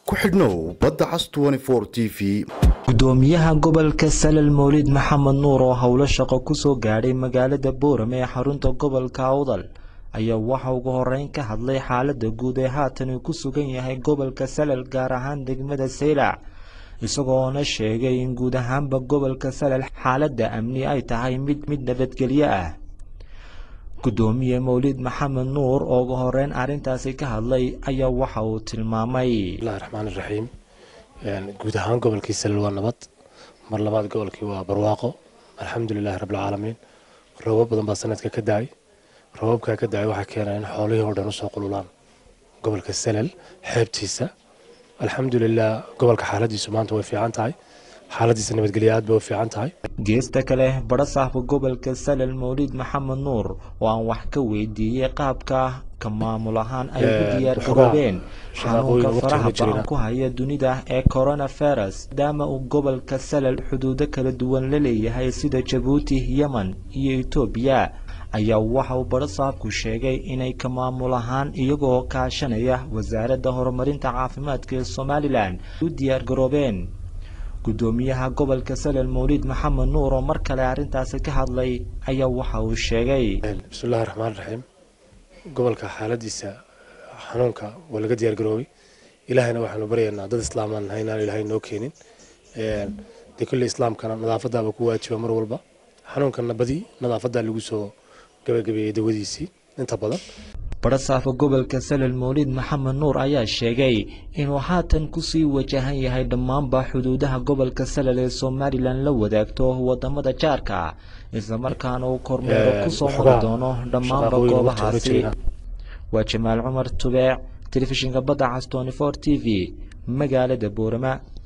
ku xidhnow badda cas t v gudoomiyaha gobolka salal mawlid maxamed nuur oo howlo shaqo kusoo gaadhay magaalada boorame ee xarunta gobolka awdal ayaa waxa ugu horeyn ka hadlay xaalada guud ee haatan uu ku sugan yahay gobolka salal gaar ahaan degmada saylac isagoona sheegay in guud ahaanba gobolka salal xaaladda amni ay tahay mid mid nabadgelyo ah gudoomiye mawlid maxamed nuur oo ugu horeyn arrintaasi ka hadlay ayaa waxa uu tilmaamay bismillahi raxmaan iraxiim guud ahaan gobolkii salal waa nabad mar labaad gobolkii waa barwaaqo alxamdulilahi rabbilcaalamiin roobab badan baa sanadka ka da-ay roobabkaa ka da-ay waxaa keena in xoolihii oo dhan usoo qululaan gobolka salal xeebtiisa alxamdulilah gobolka xaaladiisu maanta way fiican tahay xaaladiisa nabadgelya aad bay u fiican tahay geesta kale barasaafka gobolka salal mawlid maxamed nuur oo aan wax ka weydiiyey qaabka ka maamul ahaan ay u diyaar garoobeen xanuunka faraha ba-an ku haya dunida ee coronavirus maadaama uu gobolka salal xuduudo kala duwan la leeyahay sida jabuuti yemen iyo etoobiya ayaa waxa uu barasaabku sheegay inay ka maamul ahaan iyagoo kaashanaya wasaaradda horumarinta caafimaadka ee somalilan u diyaar garoobeen gudoomiyaha gobolka salal mawlid maxamed nuur oo mar kale arrintaasi ka hadlay ayaa waxa uu sheegay bismillahi raxmaan raxiim gobolka xaaladiisa xanuunka waa laga diyaar garoobay ilaahayna waxaanu baryaynaa dad islaamaan nahay inaan ilaahay noo keenin dee kolley islaamkana nadaafadaaba ku waajiba mar walba xanuunkana badi nadaafadaa lagu soo gabagabeeyey dawadiisii inta badan barasaafka gobolka salal mawlid maxamed nuur ayaa sheegay inuu haatan kusii wajahan yahay dhammaanba xuduudaha gobolka salal ee somalilan la wadaagto wadamada jaarka islamarkaana uu kormeero kusoo mari doono dhammaanba goobahaasi waa jamaal cumar tubeec telefishinka badda cas t v magaalada boorama